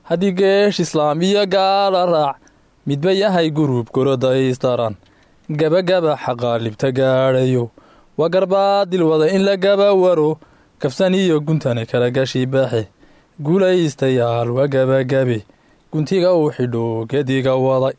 haddii geesh islaam iyo gaala raac midba yahay gurub gorodaystaran gabagaba xaqaalibta gaadhayo waa garbaadil wada in la gaba waro kafsan iyo guntana kala gashi baaxe guulaystayaal waa gabagabe guntiga uu xidho geediga waday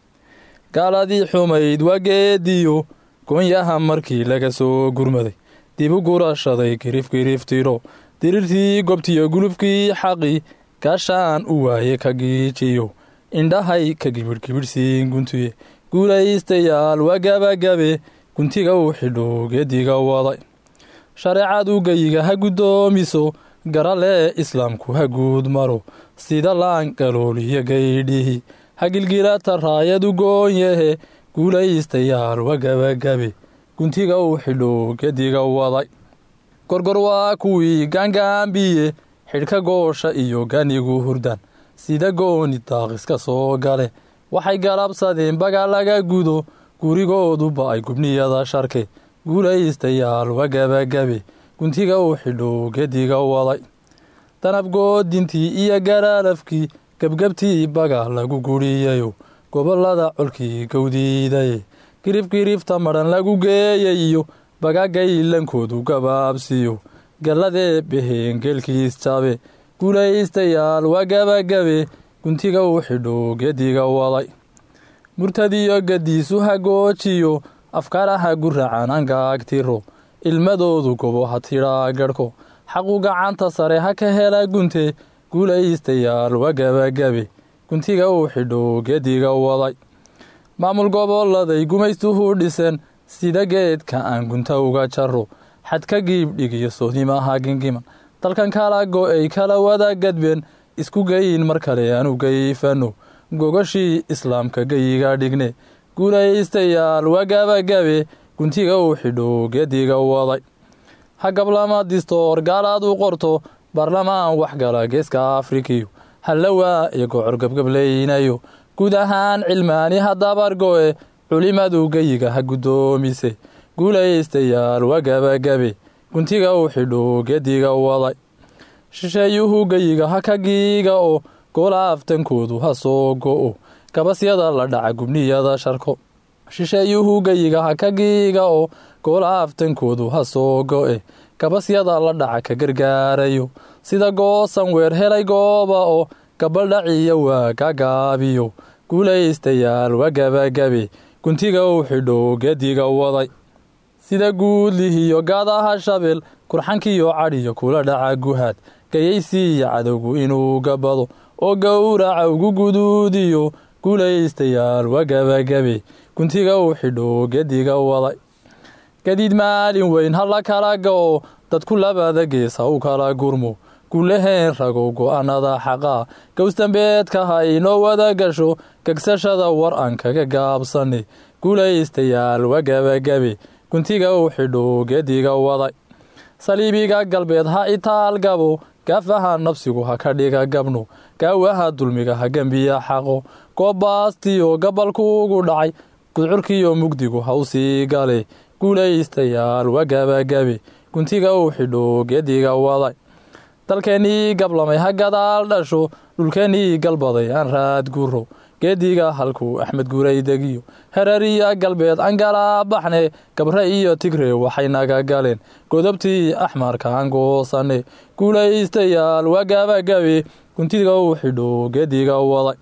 gaaladii xumayd waa geediyo goonyaha markii laga soo gurmaday dib u gurashaday girifgiriftiro dirirtii gobtiyo gulubkii xaqi gaashaan u waaye ka giijiyo indhahay ka gibidhgibidhsiin guntiye guulaystayaal waa gabagabe guntiga uu xidho geediga waday shareecadu geyiga ha guddoomiso garalee islaamku ha guud maro sida laan galooliyo gaydhihi ha gilgilata raayadu goonyahe guulaystayaal waa gabagabe guntiga uu xidho geediga waday gorgor waa kuwii gaangaambiye xidhka goosha iyo ganigu hurdan sida gooni daaqiska soo gale waxay galabsadeen baga laga gudo gurigooduba ay gubniyada sharke guulaystayaal waa gabagabe guntiga uu xidho geediga waday danabgoodintii iyo garaalafkii gebgebtii baga lagu guriyayo gobolada colkii gowdiidaye girifgirifta madhan lagu geeyay iyo bagagaylankoodu gabaabsiyo galladee beheen geelkiis jabe guulaystayaal waa gabagabe guntiga uu xidho geediga waday murtadiyo gadiisu ha goojiyo afkaaraha guracan angaagtiro ilmadoodu gobo ha tidhaa garhko xaqu gacanta sare ha ka hela gunte guulaystayaal waa gabagabe guntiga uu xidho geediga waday maamul goboladay gumaystuhu dhisen sida geedka aan gunta uga jaro xadka giibdhigiyo soodimaha gingiman dalkan kala go-ay kala wada gadbeen isku geyin mar kale aanu gayfano gogoshii islaamka geyiga dhigne guulaystayaal waa gabagabe guntiga uu xidho geediga waday ha gablama distoor gaalaad u qorto baarlamaan waxgala geeska afrikiyo hallawaa iyo gocor gebgableynayo guud ahaan cilmaani ha dabargo-e culimadu geyiga ha guddoomise guulaystayaal waa gabagabe guntiga uu xidho geediga waday shisheeyuhu geyiga ha ka giiga o goolaaftankoodu ha soo go-o gabasyada la dhaca gubniyada sharko shisheeyuhu geyiga ha ka giiga o goolaaftankoodu ha soo go-e gabasyada la dhaca ka gargaarayo sida goosan weer helay gooba oo gabaldhaciya waa gagaabiyo guulaystayaal waa gabagabe guntiga uu xidho geediga waday sida guudlihiyo gaadaha shabeel kurxankiyo cadhiyo kula dhaca guhaad gayaysiiya cadowgu inuu gabado oo gowraca ugu guduudiyo guulaystayaal waa gabagabe guntiga uu xidho geediga waday gadiid maalin weyn ha la kala go-o dadku labada gees ha u kala gurmo guulaheen ragow go-aanada xaqaa gowsdambeedka ha inoo wada gasho gegsashada war aan kaga gaabsane guulaystayaal waa gabagabe guntiga uu xidho geediga waday saliibiga galbeed ha itaal gabo gaafaha nafsigu ha ka dhiga gabno gaawaha dulmiga ha gembiya xaqo goobaastiyo gabalkuugu dhacay gudcurkiyo mugdigu ha u sii gale guulaystayaal waa gabagabe guntiga uu xidho geediga waday dalkeennii gablamay ha gadaal dhasho dhulkeennii galbaday aan raad guro geediga halkuu axmed guray degiyo herariya galbeed aan galaa baxne gabre iyo tigre waxay naga galeen godobtii axmarka aan goosane guulaystayaal waa gabagabe guntiga uu xidho geediga waday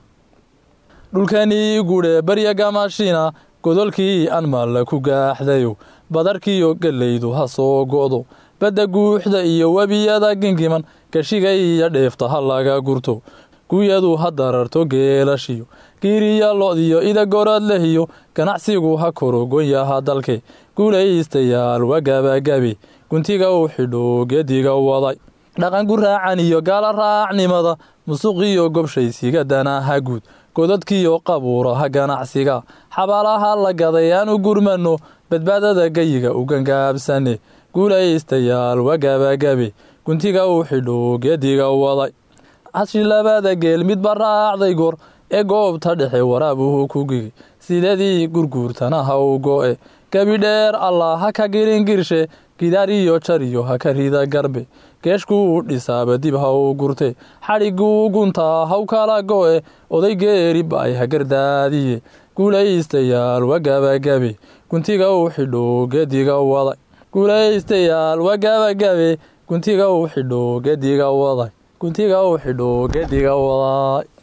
dhulkeennii gudhe barya gamashina godolkii aan maalla ku gaaxdayo badarkiyo gellaydu ha soo go'do badda guuxda iyo webiyada gingiman gashiga iyo dheefta ha laga gurto guuyadu ha dararto geelashiyo giiriya lo-diyo ida gorad lehiyo ganacsigu ha koro gonyaha dalke guulaystayaal waa gabagabe guntiga uu xidho geediga waday dhaqan guraacan iyo gaala raacnimada musuqiyo gobshaysiga danaha guud godadkiyo qabuuraha ganacsiga xabaalaha la gaday aan u gurmano badbaadada geyiga u gangaabsane guulaystayaal waa gabagabe guntiga uu xidho geediga waday hashi labada geel midba raacday goor ee goobta dhexe waraabuhu ku gigi sidadii gurguurtana ha u go-e gebidheer allah ha ka giringirshe gidaariyo jariyo ha ka rida garbe geeshkuu dhisaaba dib ha u gurte xadhiguu guntaa haw kala go'e oday geeri ba'ay hagardaadiye guulaystayaal waa gabagabe guntiga u xidho gediga waday guulaystayaal waa gabagabe guntiga u xidho gediga waday guntiga u xidho gediga waday